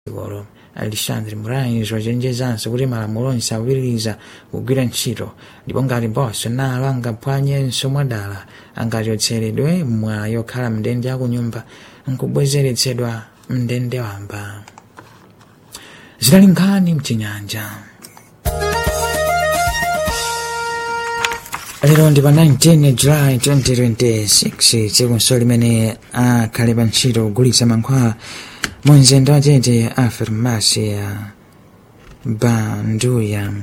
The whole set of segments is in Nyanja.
Golo Alexandre Moraes wachenjezanso kuti malamulo onse akupitiriza kugwira ntchito ndipo ngati boso nalo angaphwanyenso mwadala angachotseredwe mwa yokhala mndende akunyumba nkubwezeretsedwa mndende wamba zinali nkhani mchinyanja lero ndi pa 19 july 2026 tsikunso limene akhale pa ntchito kugulitsa mankhwala mu mzinda wachete a farmasi ya banduya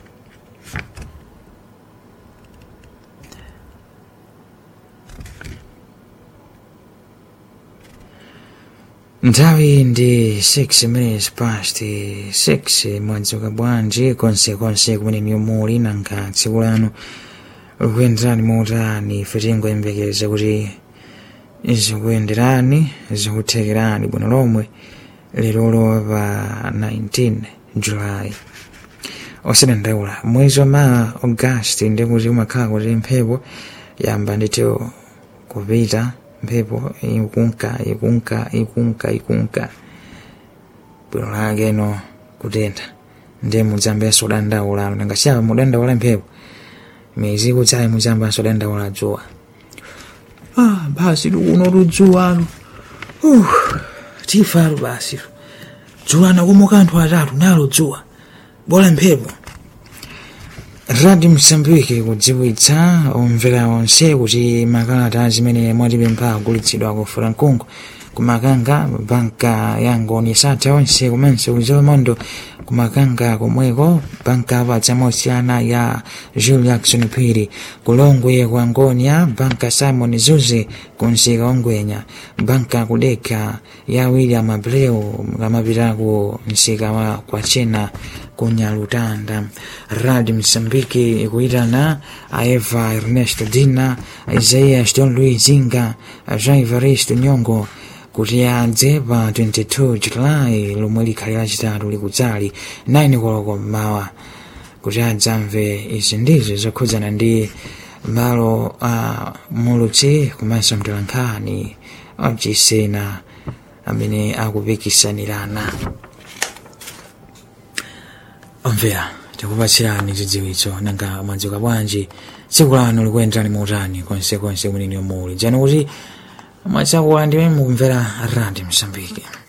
nthawi ndi 6 minutes past 6 mwadzuka bwanji konsekonse kumene muli nanga tsiku lanu likuyenderani motani ife tingoyembekeza kuti zikuyenderani zikuthekerani bwino lomwe lerolo pa 19 julayi osadandaula mwezi wa maa augasti ndikuti umakhala kuti mphepo yamba nditio kupita mphepo ikunka ikunka ikunka ikunka bwino lake no kutentha ndi mudzambenso dandaula nangasiyapa mudandaula mphepo miyezi ikudzayi mudzambanso dandaula dzuwa ah basi lukuno ludzuwalo uh, tifalo basi dzuwa nakomoka anthu atatu nalo dzuwa bola mphepo radio msambiki kudziwitsa omvera onse kuti makalata zimene mwatipempha agulitsidwa ku frankungu kumakanga banka ya ngoni satha onse komanso kuzomondo kumakanga komweko banka patsa mosiyana ya jules jackson phiri kulongwe kwa ngonia banka simon zuze kunsika ongwenya banka kudeka ya william abreu kamapitako msika wa kwachena kunyalutanda radi msambiki ikuitana aeva ernesto dina isaias don louis zinga jean evaristo nyongo kuti adze pa 22 julayi lomwe likhali lachitatu likudzali 9 koloko mmawa kuti adzamve izi ndizo zokhudzana ndi malo a mulutsi komanso mtolankhani obcisena amene akupikisanirana omvera tikupatsirani zidziwitso nanga mwadzuka bwanji tsiku lanu likuyenderani motani konsekonse kumene muli dzani kuti mwatsakuwa ndimene mukumvera radi msambiki